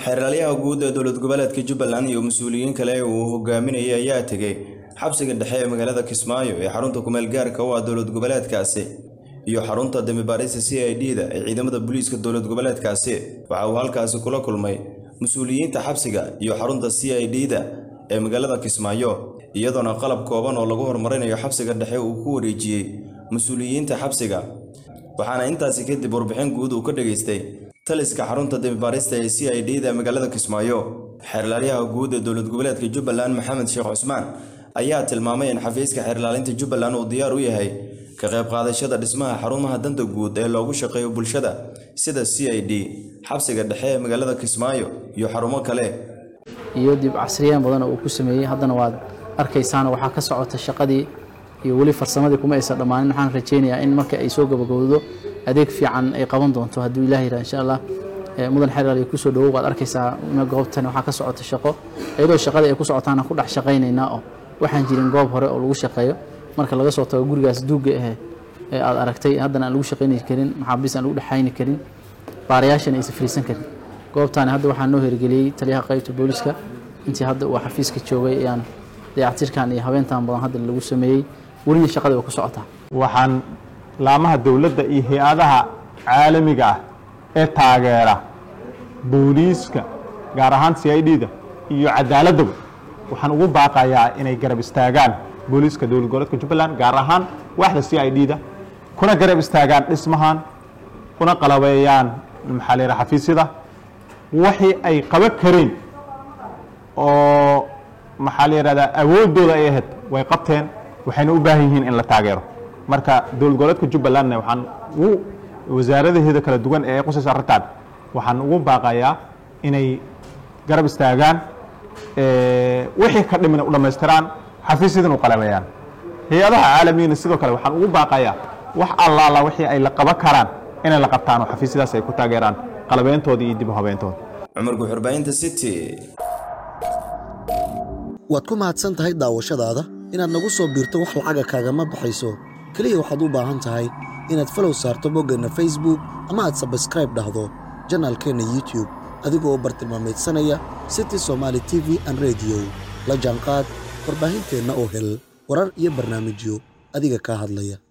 xeeraalyaha guud ee dowlad goboleedka jubbaland iyo mas-uuliyiin kale uu hogaaminayay ayaa tegey xabsiga dhexe ee magaalada kismaayo ee xarunta kumeel gaarka u ah dowlad goboleedkaasi iyo xarunta damibaarista c i d da ee ciidamada booliiska dowlad goboleedkaasi waxa uu halkaasi kula kulmay mas-uuliyiinta xabsiga iyo xarunta c i d da ee magaalada kismaayo iyadoona qalab kooban oo lagu horumarinayo xabsiga dhexe uu ku wareejiyey mas-uuliyiinta xabsiga waxaana intaasi kadib warbixin guud uu ka dhageystay taliska xarunta damibaarista ee c i d da magaalada kismaayo xeerlaalyaha guud ee dowlad goboleedka jubbaland maxamed sheekh cusmaan ayaa tilmaamay in xafiiska xeerlaalinta jubbaland uu diyaar u yahay ka qayb qaadashada dhismaha xarumaha danta guud ee loogu shaqeeyo bulshada sida c i d xabsiga dhexe ee magaalada kismaayo iyo xarumo kale iyo dib casriyeen badan oo uu ku sameeyey haddana waad arkaysaan waxaa ka socota shaqadii iyo weli farsamadii kuma aysan dhammaanin waxaan rajaynayaa in marka ay soo gabagowdo adeeg fiican ay qaban doonto hadduu ilaah yidhaha insha allah mudan xeeraal ay kusoo dhowow waad arkaysaa goobtan waxaa ka socota shaqo iyadoo shaqadii ay ku socotaana ku dhex shaqaynaynaa oo waxaan jirin goob hore oo lagu shaqeeyo marka laga soo tago gurigaas duugga ahe ee aad aragtay haddana aan lagu shaqayni karin maxaabiis aan lagu dhexayni karin baarayaashana aysan fariisan karin goobtaani hadda waxaa noo hirgeliyey taliyaha qaybta booliska intii hadda uu xafiiska joogay ayaan dayactirkan iyo habeentan badan hadda lagu sameeyey welina shaqadii waa ku socotaa waxaan laamaha dowladda iyo hay-adaha caalamiga ah ee taageera booliiska gaar ahaan c i d da iyo cadaaladaba waxaan ugu baaqayaa inay garab istaagaan booliiska dowlad goboleedka jubbaland gaar ahaan waaxda c i d da kuna garab istaagaan dhismahan kuna qalabeeyaan maxaa la yidhaha xafiisyada wixii ay qaban kareen oo maxaa la yidhahdaa awooddooda ay ahayd way qabteen waxayna u baahan yihiin in la taageero marka dowlad goboleedka jubbalandna waxaan ugu wasaaradaheeda kala duwan ee qusaysa arrintan waxaan ugu baaqayaa inay garab istaagaan wixii ka dhimina u dhammaystiraan xafiisyadan u qalabeeyaan hay-adaha caalamiyana sidoo kale waxaan ugu baaqayaa wax allaala wixii ay la qaban karaan inay la qabtaan oo xafiisyadaas ay ku taageeraan qalabeyntooda iyo dib u habeyntooda cumar guxurbaahinta city waad ku mahadsan tahay daawashadaada inaad nagu soo biirto wax lacaga kaagama baxayso keliya waxaad u baahan tahay inaad falow saarto boggeenna facebook ama aad sabskraib dhahdo janaalkeenna youtube adigoo bartilmaamaydsanaya city somaali t v an rediyo la jaanqaad warbaahinteenna oo hel warar iyo barnaamijyo adiga kaa hadlaya